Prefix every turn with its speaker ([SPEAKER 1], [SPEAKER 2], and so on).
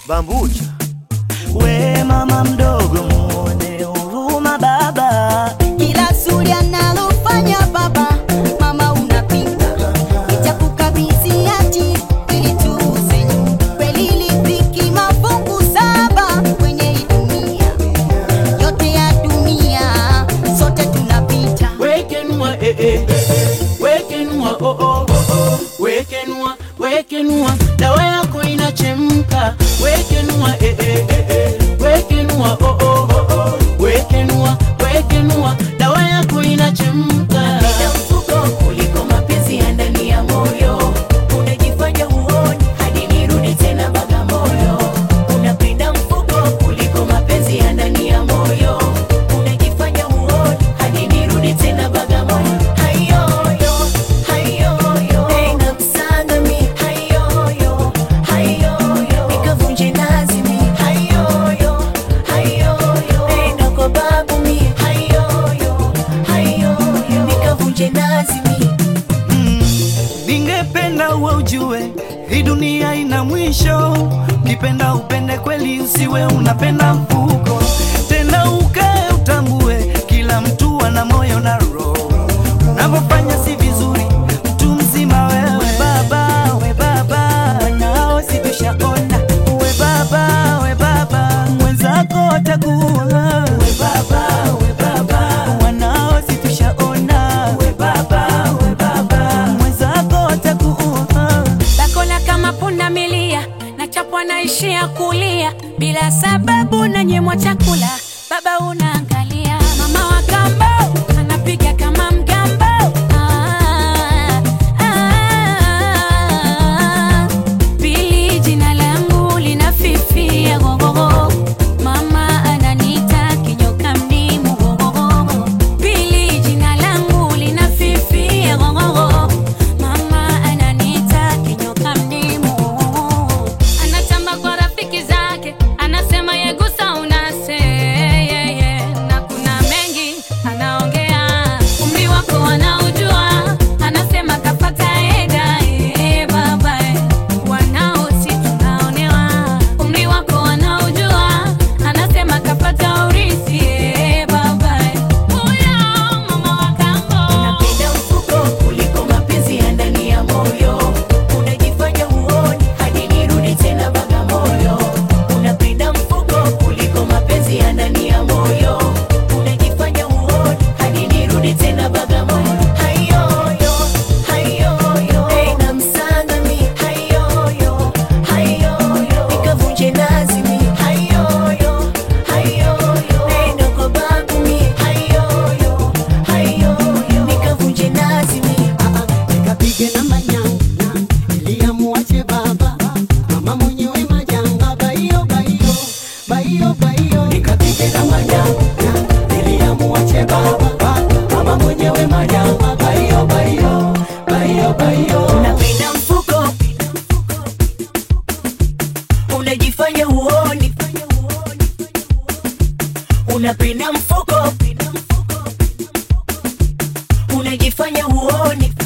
[SPEAKER 1] Bambucha.
[SPEAKER 2] We mama mdogo, muone huruma baba,
[SPEAKER 3] Kila zuri analofanya baba, mama unapinga, nitakukabidhi hati ili tuuze nyumba. Kweli riziki mafungu saba kwenye hii dunia, yote ya dunia sote tunapita.
[SPEAKER 4] wekenua eh, eh, wekenua oh, oh, oh, oh. wekenua wekenua dawa yako inachemka wekenua eh, eh, eh, eh. wekenua oh, oh, oh, oh. wekenua wekenua dawa yako inachemka
[SPEAKER 5] Napenda mfuko kuliko mapenzi ya ndani ya moyo. Unajifanya huoni hadi nirudi tena Bagamoyo. Unapenda mfuko kuliko mapenzi ya ndani ya moyo. Unajifanya huoni hadi nirudi tena Bagamoyo. Hayoyo, hayoyo, na msanga mi. Hayoyo, hayoyo, nikavunje nazi mi. Hayoyo, hayoyo, nenda kwa babu mi. Hayoyo, hayoyo, nikavunje nazi mi.
[SPEAKER 2] ningependa uwe ujue hii dunia ina mwisho. Ukipenda upende kweli, usiwe unapenda mfuko tena, ukae utambue kila mtu ana moyo na roho. Unavyofanya si vizuri, mtu mzima wewe. We baba, we baba, wanao si tushaona. We baba, we baba, mwenzako atakuwa. We baba, we baba, wanao si tushaona. We baba, we baba, mwenzako atakuwa.
[SPEAKER 6] Bakola kama punda milia, nachapwa naishia kulia bila sababu, nanyemwa chakula, baba unaangalia. Mama wa kambo anapiga kama mgambo. Ah, ah, Pili jina langu linafifia gogogo, mama ananiita kinyoka mdimu gogogo. Pili jina langu linafifia gogogo, mama ananiita kinyoka mdimu. Anatamba kwa rafiki zake, anasema yegusa unase yeah, yeah. na kuna mengi anaongea, umri wako anaujua, anasema kapata eda eh, baba eh. wanao si tunaonewa, umri wako anaujua, anasema kapata urithi eh, baba eh. Huyo mama wa kambo
[SPEAKER 5] Unapenda mfuko kuliko mapenzi ya ndani ya moyo. Unajifanya huoni hadi nirudi tena Bagamoyo. Unapenda mfuko kuliko mapenzi ya ndani ya moyo. Unajifanya huoni hadi nirudi tena Bagamoyo. Hayoyo, hayoyo, na msanga mi. Hayoyo, hayoyo, nikavunje nazi mi. Hayoyo, hayoyo, nenda kwa babu mi. Hayoyo, hayoyo, nikavunje nazi mi.
[SPEAKER 7] nikapige na manyanga niliamuache baba mama mwenyewe majanga baio baio baio baio nikapige na manyanga niliamuache baba mama mwenyewe majanga baio baio baio baio
[SPEAKER 5] Unapenda mfuko, unajifanya huoni. Unapenda mfuko, unajifanya huoni.